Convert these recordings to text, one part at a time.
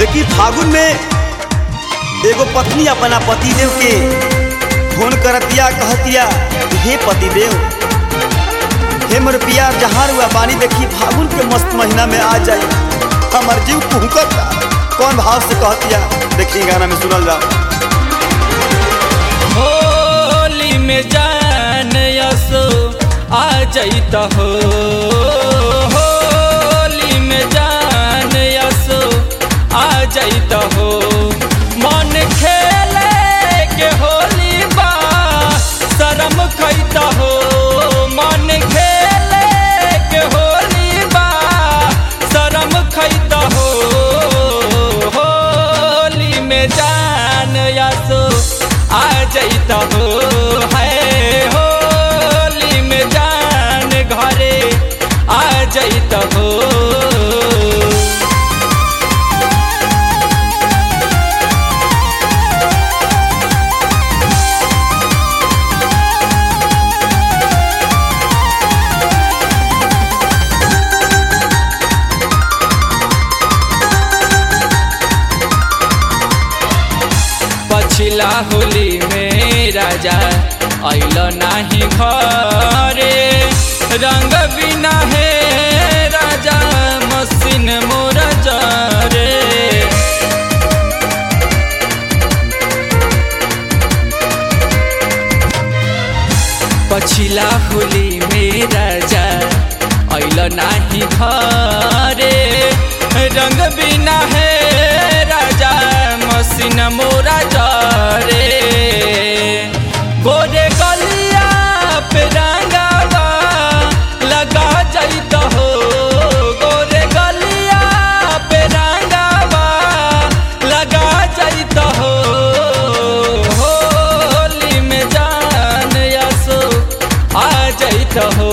देखी फागुन में एगो पत्नी अपना पतिदेव के फोन करतिया कहतिया कि हे पतिदेव हे मोर पिया जहाँ रुआ पानी देखी फागुन के मस्त महीना में आ जाई हमार जीव कुहकता कौन भाव से कहतिया देखी गाना में सुनल जाओ होली में जान यसो आ जैत हो होली में जान यसो आ जैत हो मन खेले के होली बा शरम खैत हो मन खेले के होली बा शरम खैत हो होली में जान यसो आ जैत हो है होली में जान घरे आ जैत हो पछिला होली में राजा अल नाही घरे रंग बिना है राजा मसीन मोर जरे पछिला होली में राजा अल नाही घरे रंग बिना है राजा मसीन मोरा जरे गोरे गलिया पे रंगावा लगा जाइत हो गोरे गलिया पे रंगावा लगा जाइत हो होली में जान यसो आ जाइत हो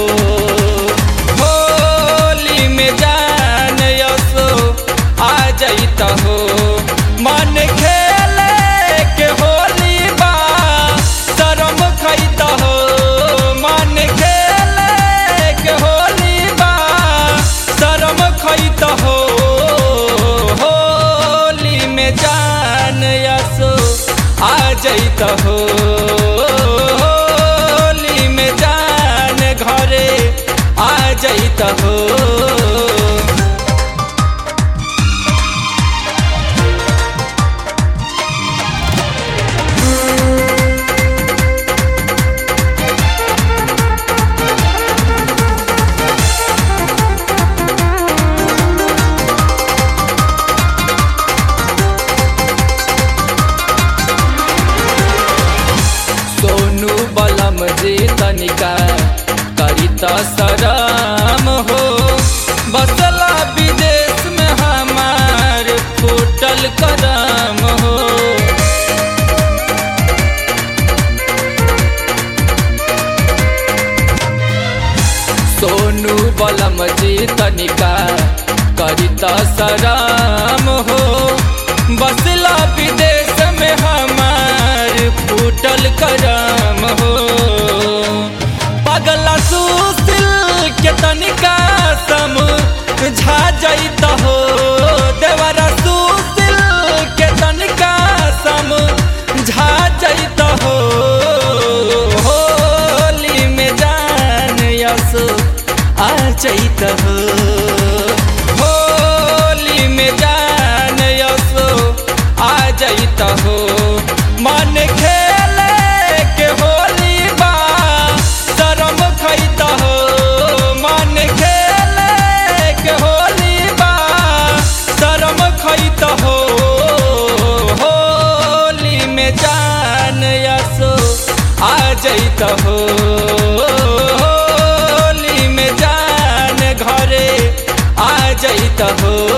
होली में जान यसो आ जाइत हो मन खेले के होली बा शरम खैत हो मन खेले के होली बा शरम खैत हो होली में जान यसो आ जैत हो होली में जान घरे आ जैत हो सोनू बलम जे तनिका करी त शरम हो बसला विदेश में हमार फूटल करम हो सोनू बलम जी तनिका करी त शरम हो बसला विदेश में हमार फूटल करम हो पगला सुशील के तनिका सम झा जैत हो देवरा सुशील के तनिका सम झा जैत हो होली में जान यसो आ जैत हो होली में जान यसो आ जैत हो मन खेले के होली बा शरम खैत हो मन खेले के होली बा शरम खैत हो होली में जान यसो आ जैत हो होली में जान घरे आ जैत हो